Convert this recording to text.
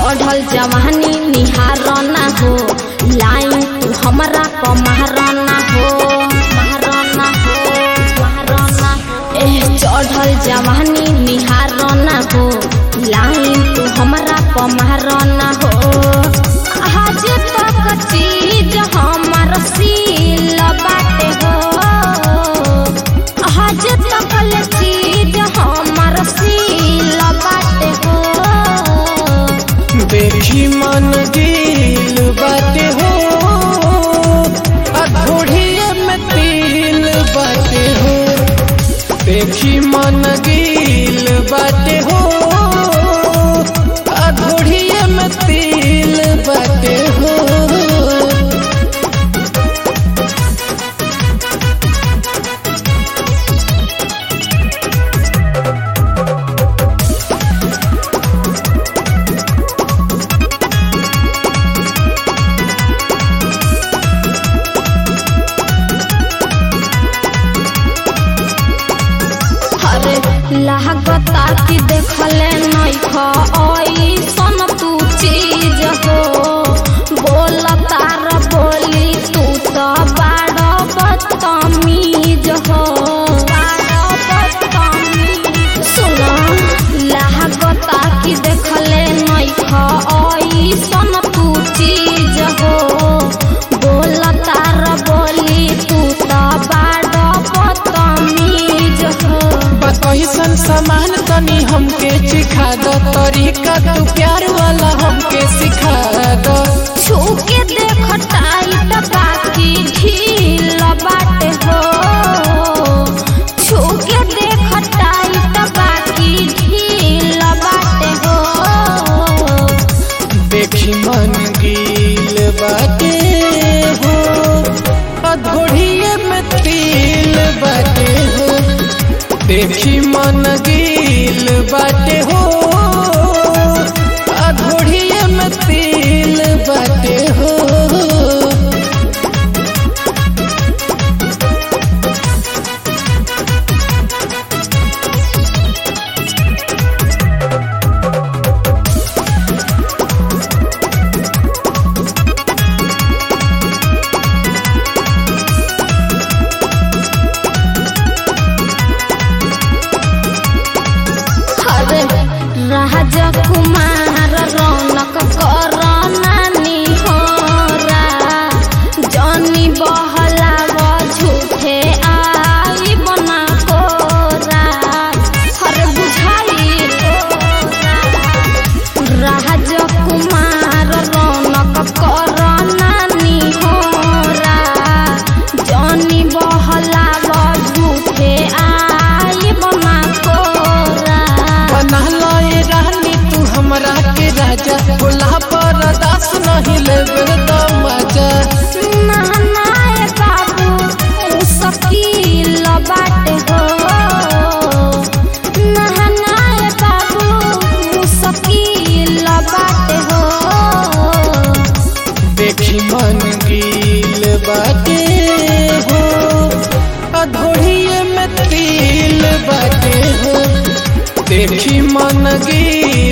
चढ़ल जवानी निहार ना हो लाइन तू हमरा क महाराना हो महाराना हो महाराना हो एह चढ़ल जवानी निहार ना हो लाइन तू हमरा क महाराना हो आज तक चीज हमर सील बाटे हो आज तकल चीज हमर सील बाटे हो देखी मन दिल बाटे हो अधोड़िए में तिल बाटे हो देखी मन दिल बाटे हो अधोड़िए में तिल बाटे हो अरे लागता कि देखले नइख ऐसन तू चीज हो बोलता र बोली तू तो बाड़ बदतमीज हो बाड़ बदतमीज सुन लागता कि देखले नइख ऐसन तू चीज हो बोलता र बोली तू तो बाड़ बदतमीज हो कैसन सामान तनी हमके सिखा दो तरीका तू प्यार वाला हमके सिखा दो छूके देख टाइट बाकी ढील बाटे हो छूके देख टाइट बाकी ढील बाटे हो देखी मन गील बाटे हो अधोड़िए में तिल बाटे हो देखी मन गील बाटे हो अधोड़िए में तिल बाटे हो अरे राजकुमार रौनक कर नानी होरा जनी बहलाव झूठे आई बना कोरा अरे बुझाई राजकुमार रौनक कर नानी होरा जनी बहलाव झूठे आई बना कोरा बना लाए रानी तू हमरा के राजा बोला पर दास नहीं लेबे तो मजा नानाए बाबू मुश्किल बाटे हो नानाए बाबू मुश्किल बाटे हो देखी मन गील बाटे हो अधोड़िए में तिल बाटे हो देखी मन गील